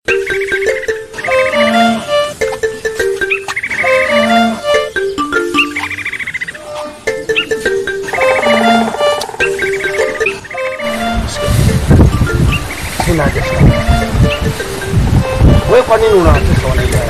Sina haja sana. Wewe kwa nini unawatesa wanaiba?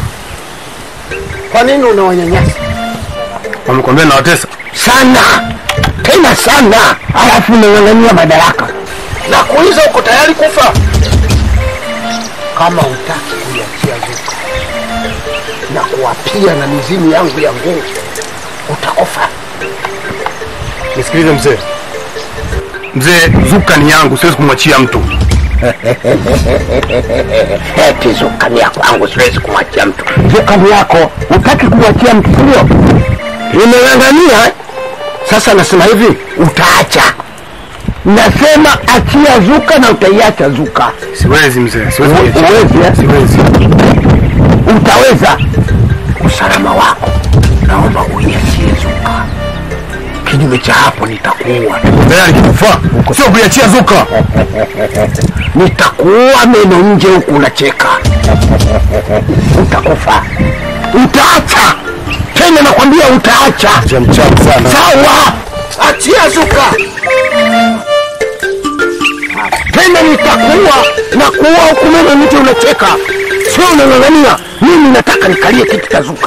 Kwa nini unawanyanyasa Wamekwambia nawatesa? sana tena sana, alafu unang'ang'ania madaraka na kuuliza, uko tayari kufa kama hutaki kuiachia Zuka na kuwapia na mizimu yangu ya nguvu, utakufa. Nisikilize mzee. Mzee, Zuka ni yangu, siwezi kumwachia mtu. Eti Zuka ni ya kwangu, siwezi kumwachia mtu. Zuka ni yako, hutaki kumwachia mtu, sio? Nimeng'ang'ania eh? Sasa nasema hivi, utaacha. Nasema achia Zuka na utaiacha Zuka. Siwezi mzee, siwezi U- kuiachia. uwezi, eh? Siwezi. Utaweza. Usalama wako naomba uiachie Zuka, kinyume cha hapo nitakuua, Tayari kikufa. Sio kuiachia Zuka. nitakuua meno nje huku unacheka, utakufa. Utaacha tena, nakwambia utaacha. Mzee mchafu sana. Sawa, achia Zuka tena, nitakuua na kuua huku meno nje unacheka, sio unang'ang'ania. Mimi nataka nikalie kiti cha Zuka.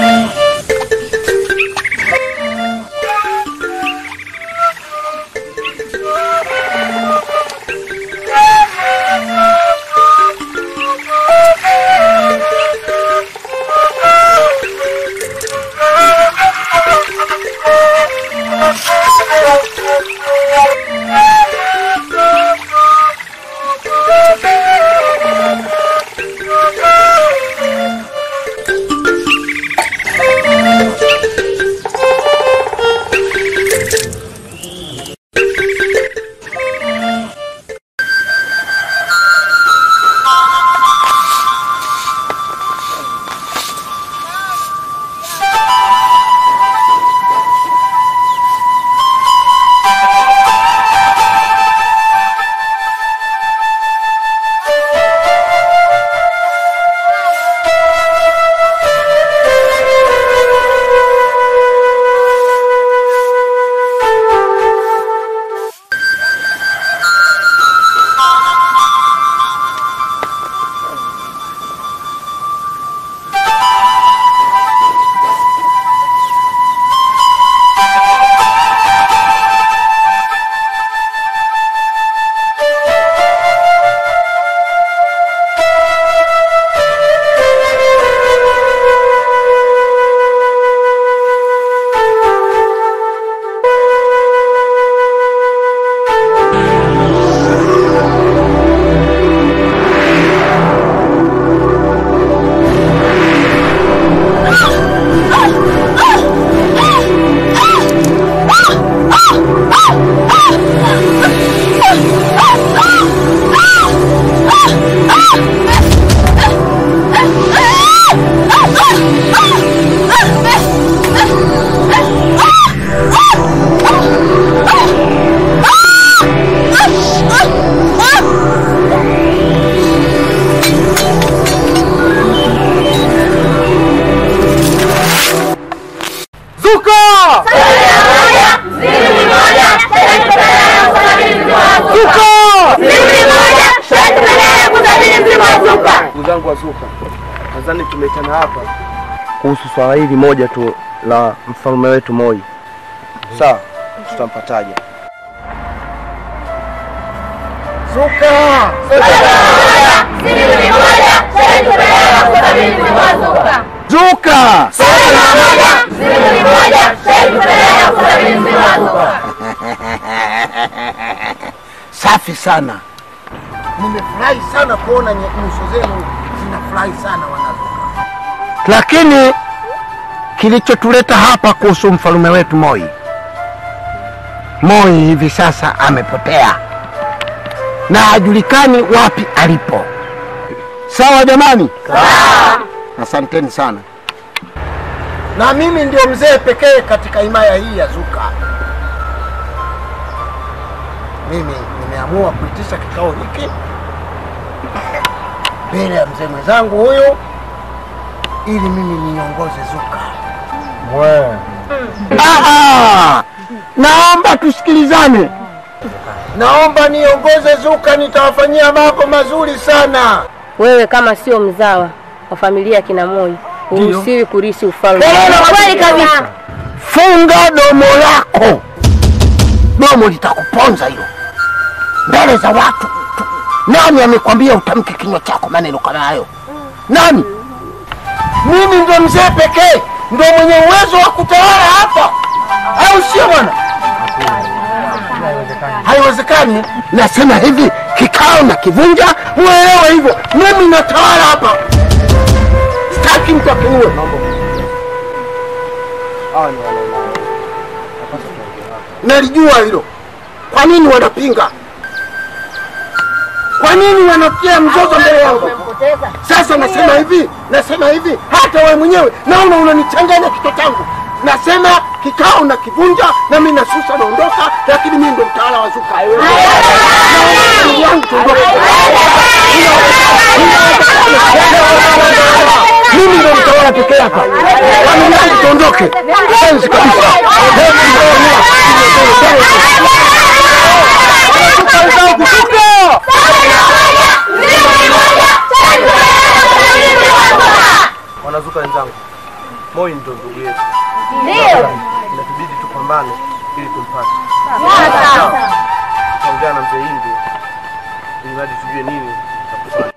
Ndugu zangu wa Zuka, nadhani tumeitana hapa kuhusu swala hili moja tu la mfalme wetu Moi. Sawa, tutampataje? Zuka! Zuka! Safi sana. Nimefurahi sana kuona nye- nyuso zenu zinafurahi sana wanazuka. Lakini kilichotuleta hapa kuhusu mfalume wetu Moi, Moi hivi sasa amepotea na hajulikani wapi alipo. Sawa jamani? Asanteni sana. Na mimi ndio mzee pekee katika himaya hii ya Zuka. Mimi nimeamua kuitisha kikao hiki mbele ya mzee mwenzangu huyu ili mimi niongoze Zuka. Ah, naomba tusikilizane. Naomba niongoze Zuka, nitawafanyia mambo mazuri sana. Wewe kama sio mzawa wa familia ya kina Moi huruhusiwi kurisi ufalme. Kelele Kweli kabisa. Funga domo lako, domo litakuponza hilo mbele za watu. Nani amekwambia utamke kinywa chako maneno kama hayo? Nani? Mimi ndo mzee pekee ndo mwenye uwezo wa kutawala hapa, au sio bwana? Haiwezekani. Nasema hivi, kikao na kivunja, muelewe hivyo. Mimi natawala hapa, sitaki mtu akiue. Hawa ni wanaume. Napaswa tuongee hapa. Nalijua hilo. Kwa nini wanapinga? Kwa nini wanatia mzozo mbele yangu? Sasa nasema hivi, nasema hivi, hata wewe mwenyewe naona unanichanganya kichwa changu. Nasema kikao na kivunja na mimi nasusa naondoka, lakini mimi ndo mtawala wa Zuka. Naomba ndugu yangu tuondoke. Mimi ndo mtawala pekee hapa. Ndugu yangu tuondoke. Sensi kabisa. Wanazuka wenzangu, Moi ndo ndugu yetu, Ndio. inatubidi tupambane ili tumpate. Tutaongea na mzee Hindi ili hadi tujue nini cha kufanya.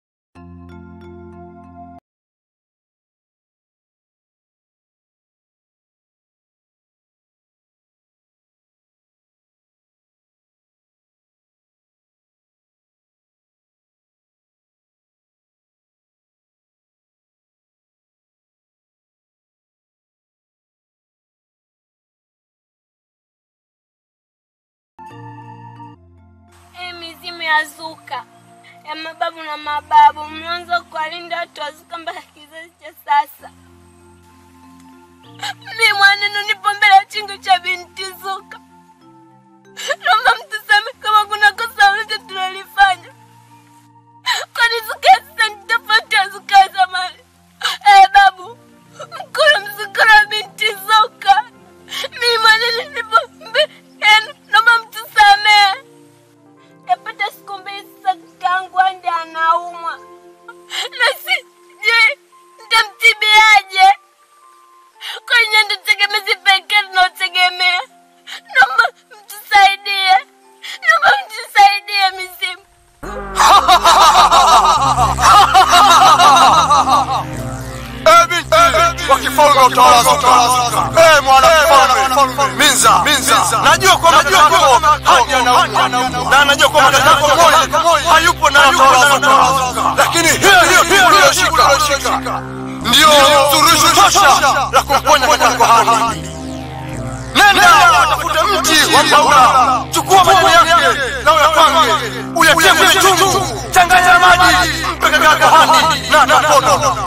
Hii mizimu ya Zuka ya mababu na mababu mlianza kuwalinda watu wa Zuka mpaka kizazi cha sasa. Mi mwanenu nipo mbele ya chingo cha binti Zuka. Naomba mtusame kama kuna kosa lolote tulilofanya, kwani Zuka ya sasa ni tofauti ya Zuka ya zamani. Eh, babu mkono mzukuru wa binti Zuka. Mi mwanenu nipo mbele yenu, naomba mtusamee. Yapata siku mbili sasa kakaangu ande anaumwa na sijui nitamtibiaje. Kwenye ndo tegemezi pekee tunaotegemea. Naomba mtusaidie, naomba mtusaidie mizimu. wa kifalme wa utawala Zuka. Eh, mwana mfalme Minza, Minza, najua kwamba kaka yako Hani anaumwa na najua kwamba kaka yako Moi hayupo na utawala Zuka, lakini hiyo hiyo uliyoshika ndio suluhisho tosha la kumponya kaka yako Hani. Nenda utafute mti wa mbaula, chukua majani yake na uyapange, uyatie kwenye chungu, changanya na maji, mpe kaka yako Hani na na pono